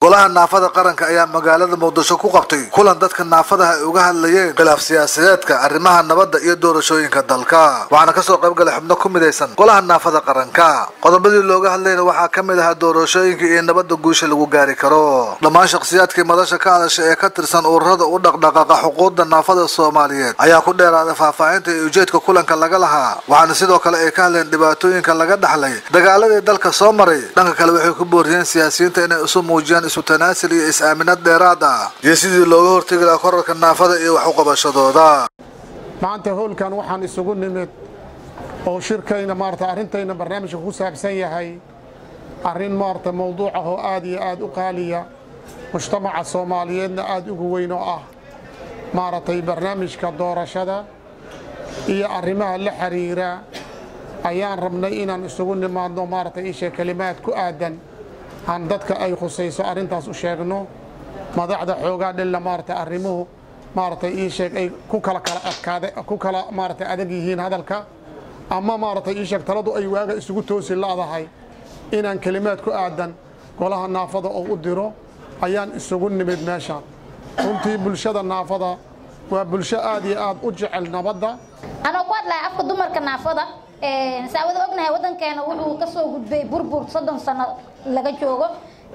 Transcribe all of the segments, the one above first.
golaha naafada qaranka ayaa magaalada muqdisho ku qabtay kulan dadka naafadaha ay uga hadlayeen khilaaf siyaasadeedka arrimaha nabadda iyo doorashooyinka dalka waxaana kasoo qayb galay xubno ku midaysan golaha naafada qaranka qodobadii looga hadlayna waxaa ka mid ahaa doorashooyinka iyo nabadda guusha lagu gaari karo dhammaan shakhsiyaadkii madasha ka hadasha ee ka tirsan ururada u dhaqdhaqaaqa xuquuqda naafada soomaaliyeed ayaa ku dheeraaday faahfaahinta iyo ujeedka kulanka laga lahaa waxaana sidoo kale ay ka hadleen dhibaatooyinka laga dhaxlay dagaaladii dalka soo maray dhanka kale waxay ku booriyeen siyaasiyiinta inay isu muujiyaan isu tanaasul iyo is-aaminad dheeraad ah iyo sidii looga hortegi lahaa korarka naafada iyo wax u qabashadooda maanta howlkan waxaan isugu nimid oo shirkayna maarata arrintayna barnaamijka ku saabsan yahay arrin maarata mowduuc ah oo aad iyo aad u qaaliya mujtamaca soomaaliyeedna aad ugu weyn oo ah maaragtay barnaamijka doorashada iyo arrimaha la xiriira ayaan rabnay inaan isugu nimaadno maaragtay isha kelimaad ku aadan aan dadka ay khusayso arrintaas u sheegno madaxda xoogaa dhilla maaragtay arrimuhu maaragtay ii sheeg ay ku kala kala adkaade ku kala maaragtay adag yihiin hadalka ama maaragtay ii sheeg taladu ay waaga isugu toosi la'dahay inaan kelimaad ku aadan golaha naafada oo u diro ayaan isugu nimid meeshaan runtii bulshada naafada waa bulsho aad iyo aad u jecel nabadda anoo ku hadlaya afka dumarka naafada saawada ognahay waddankeena wuxuu ka soo gudbay burbur soddon sano laga joogo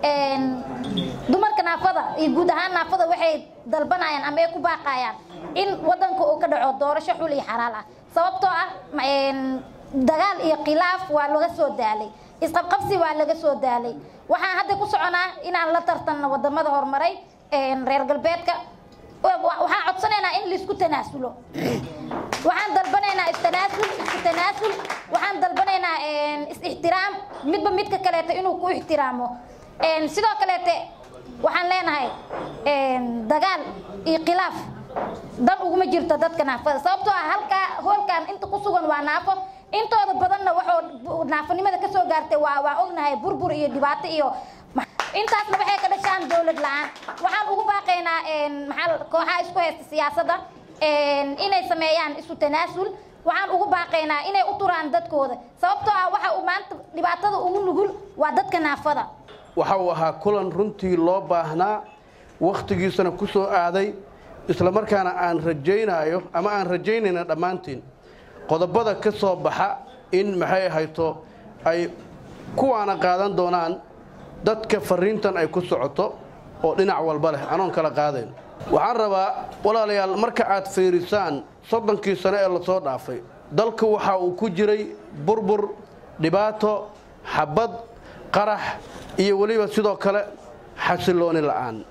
dumarka naafada iyo guud ahaan naafada waxay dalbanayaan ama ay ku baaqayaan in waddanka uu ka dhaco doorasho xul iyo xalaal ah sababtoo ah dagaal iyo khilaaf waa laga soo daalay isqabqabsi waa laga soo daalay waxaan hadda ku soconaa inaan la tartanno wadamada horumaray reer galbeedka waxaan codsanaynaa in laisku tanaasulo waxaan dalbanaynaa istanaasul isku tanaasul waxaan dalbanaynaa is-ixtiraam midba midka kaleeto inuu ku ixtiraamo sidoo kaleete waxaan leenahay dagaal iyo khilaaf dan uguma jirto dadka naafada sababtoo ah halkaa hoolkan inta ku sugan waa naafo intooda badanna waxuu naafonimada ka soo gaartay waa waa ognahay burbur iyo dhibaato iyo intaasna waxay ka dhashaan dowlad la-aan waxaan ugu baaqaynaa maxaa kooxaha isku haysta siyaasadda inay sameeyaan isu tanaasul waxaan ugu baaqaynaa inay u turaan dadkooda sababtoo ah waxa uu maanta dhibaatada ugu nugul waa dadka naafada waxa uu ahaa kulan runtii loo baahnaa wakhtigiisana ku soo aaday isla markaana aan rajaynayo ama aan rajaynayna dhammaantiin qodobada ka soo baxa in maxay ahayto ay kuwaana qaadan doonaan dadka fariintan ay ku socoto oo dhinac walba leh anoon kala qaadayn waxaan rabaa walaalayaal marka aad fiirisaan soddonkii sano ee lasoo dhaafay dalka waxa uu ku jiray burbur dhibaato xabad qarax iyo weliba sidoo kale xasillooni la'aan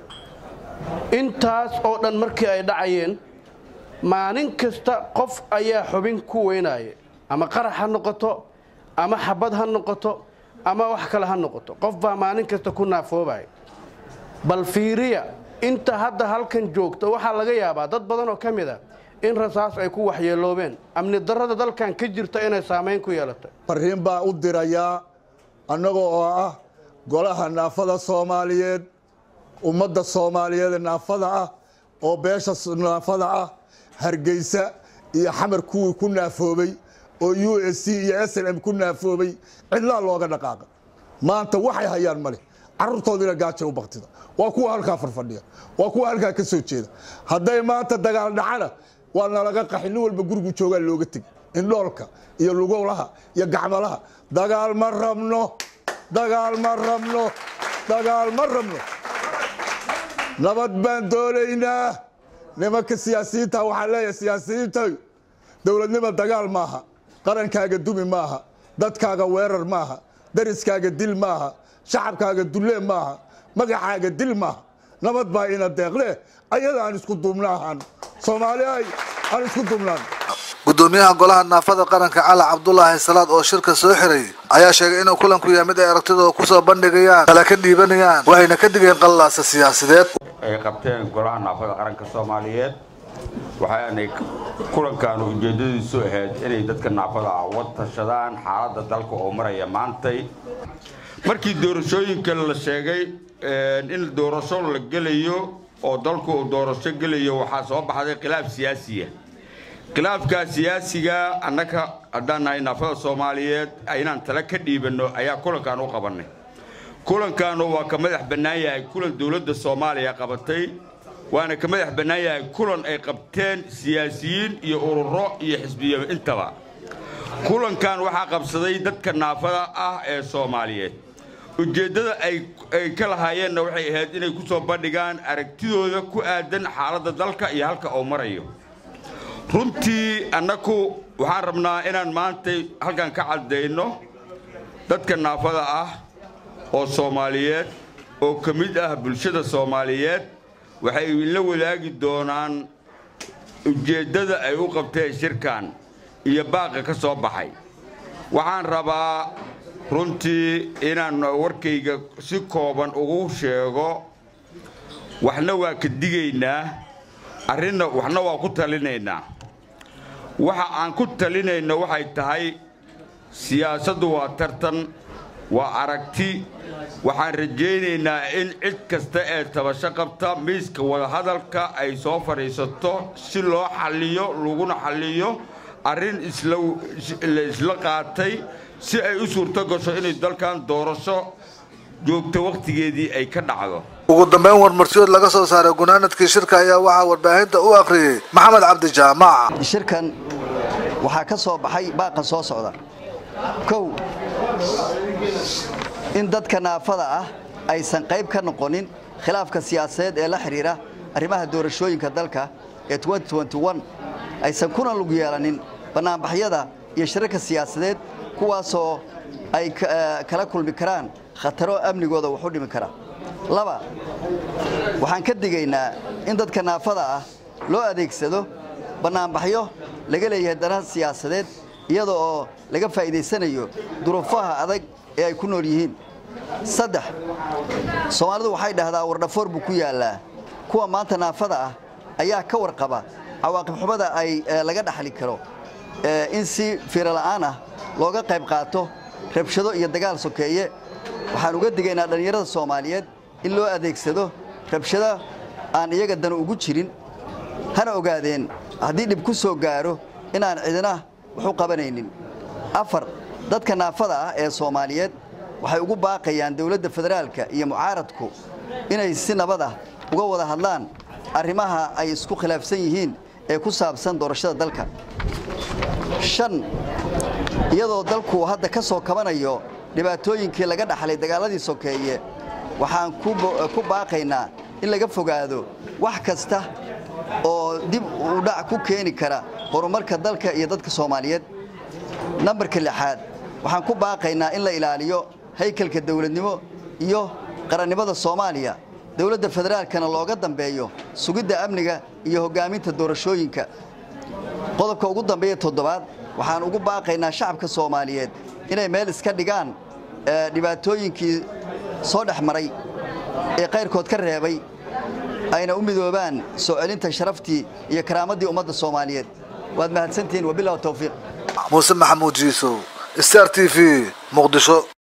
intaas oo dhan markii ay dhacayeen maalin kasta qof ayaa xubin ku weynaya ama qarax ha noqoto ama xabad ha noqoto ama wax kale ha noqoto qof baa maalin kasta ku naafoobaya bal fiiriya inta hadda halkan joogta waxaa laga yaabaa dad badan oo ka mid a in rasaas ay ku waxyeeloobeen amni darrada dalkan ka jirta inay saamayn ku yeelatay fariin baa u dirayaa annaga oo ah golaha naafada soomaaliyeed ummadda soomaaliyeed ee naafada ah oo beesha naafada ah hargeysa iyo xamar kuwii ku naafoobay oo u s c iyo s n m ku naafoobay cidlaa looga dhaqaaqa maanta waxay hayaan male carruurtoodiina gaaja u baktida waa kuwa halkaa farfadhiya waa kuwa halkaa ka soo jeeda hadday maanta dagaal dhacana waa nalaga qaxi nin walba gurigu joogaa looga tegi indhoolka iyo lugolaha iyo gacmalaha dagaal ma rabno dagaal ma rabno dagaal ma rabno nabad baan doonaynaa nimanka siyaasiyiinta waxaan leeyahay siyaasiyiinta dowladnimo dagaal maaha qarankaaga dumi maaha dadkaaga weerar maaha dariskaaga dil maaha shacabkaaga dullee maaha magacaaga dil maaha nabad baa ina deeqle ayada aan isku duubnaahan soomaalihay aan isku duubnaan gudoomiyaha golaha naafada qaranka cali cabdulaahi salaad oo shirka soo xiray ayaa sheegay inuu kulanku yahay mid ay aragtidooda kusoo bandhigayaan kala ka dhiibanayaan waxayna ka digeen qallaasa siyaasadeed ay qabteen golaha naafada qaranka soomaaliyeed waxaanay kulankan ujeedadiisu ahayd inay dadka naafada ah wad tashadaan xaaladda dalka oo maraya maantay markii doorashooyinka la sheegay in doorasho la gelayo oo dalku uu doorasho gelayo waxaa soo baxday khilaaf siyaasiya khilaafka siyaasiga annaga haddaan nahay naafada soomaaliyeed inaan tala ka dhiibanno ayaa kulankan u qabannay kulankaanu waa ka madax bannaan yahay kulan dowladda soomaaliya qabatay waana ka madax bannaan yahay kulan ay qabteen siyaasiyiin iyo ururo iyo xisbiyo intaba kulankan waxaa qabsaday dadka naafada ah ee soomaaliyeed ujeeddada ay ka lahaayeenna waxay ahayd inay ku soo bandhigaan aragtidooda ku aadan xaaladda dalka iyo halka uu marayo runtii annaku waxaan rabnaa inaan maantay halkan ka caddayno dadka naafada ah oo soomaaliyeed oo ka mid ah bulshada soomaaliyeed waxay la wadaagi doonaan ujeeddada ay u qabteen shirkan iyo baaqa ka soo baxay waxaan rabaa runtii inaan warkayga si kooban ugu sheego waxna waa ka digaynaa arrinna waxna waa ku talinaynaa waxa aan ku talinayno waxay tahay siyaasaddu waa tartan waa aragti waxaan rajaynaynaa in cid kasta ee tabasho qabta miiska wadahadalka ay soo fadhiisato si loo xalliyo laguna xalliyo arrin la isla qaatay si ay u suurto gasho inay dalkan doorasho joogto wakhtigeedii ay ka dhacdo ugu dambeyn warmartiyood laga soo saaray gunaanadkii shirka ayaa waxaa warbaahinta u akhriyey maxamed cabdi jaamac shirkan waxaa ka soo baxay baaqa soo socda kow in dadka naafada ah aysan qayb ka noqonin khilaafka siyaasadeed ee la xidhiira arrimaha doorashooyinka dalka ee aysan kuna lug yeelanin bannaanbaxyada iyo shirarka siyaasadeed kuwaasoo ay kala kulmi karaan khataro amnigooda wax u dhimi kara laba waxaan ka digaynaa in dadka naafada ah loo adeegsado bannaanbaxyo laga leeyahay dana siyaasadeed iyada oo laga faa'iidaysanayo duruufaha adag ee ay ku nool yihiin saddex soomaalidu waxay dhahdaa wardhafoor buu ku yaallaa kuwa maanta naafada ah ayaa ka warqaba cawaaqib xumada ay laga dhaxli karo in si fiirola'aan ah looga qayb qaato rabshado iyo dagaal sokeeye waxaan uga digaynaa dhallinyarada soomaaliyeed in loo adeegsado rabshado aan iyaga dan ugu jirin hana ogaadeen haddii dhib ku soo gaaro inaan cidina wax u qabanaynin afar dadka naafada ah ee soomaaliyeed waxay ugu baaqayaan dowladda federaalka iyo mucaaradku inay si nabad ah uga wada hadlaan arrimaha ay isku khilaafsan yihiin ee ku saabsan doorashada dalka shan iyadoo dalku hadda ka soo kabanayo dhibaatooyinkii laga dhaxlay dagaaladii sokeeye waxaan ku baaqaynaa in laga fogaado wax kasta oo dib u dhac ku keeni kara horumarka dalka iyo dadka soomaaliyeed nambarka lixaad waxaan ku baaqaynaa in la ilaaliyo haykalka dowladnimo iyo qarannimada soomaaliya dowladda federaalkana looga dambeeyo sugidda amniga iyo hoggaaminta doorashooyinka qodobka ugu dambeeya toddobaad waxaan ugu baaqaynaa shacabka soomaaliyeed inay meel iska dhigaan dhibaatooyinkii soo dhex maray ee qayrkood ka reebay ayna u midoobaan soo celinta sharaftii iyo karaamadii ummadda soomaaliyeed waad mahadsantihiin wabilah towfiiq muuse maxamuud jiisow star t v muqdisho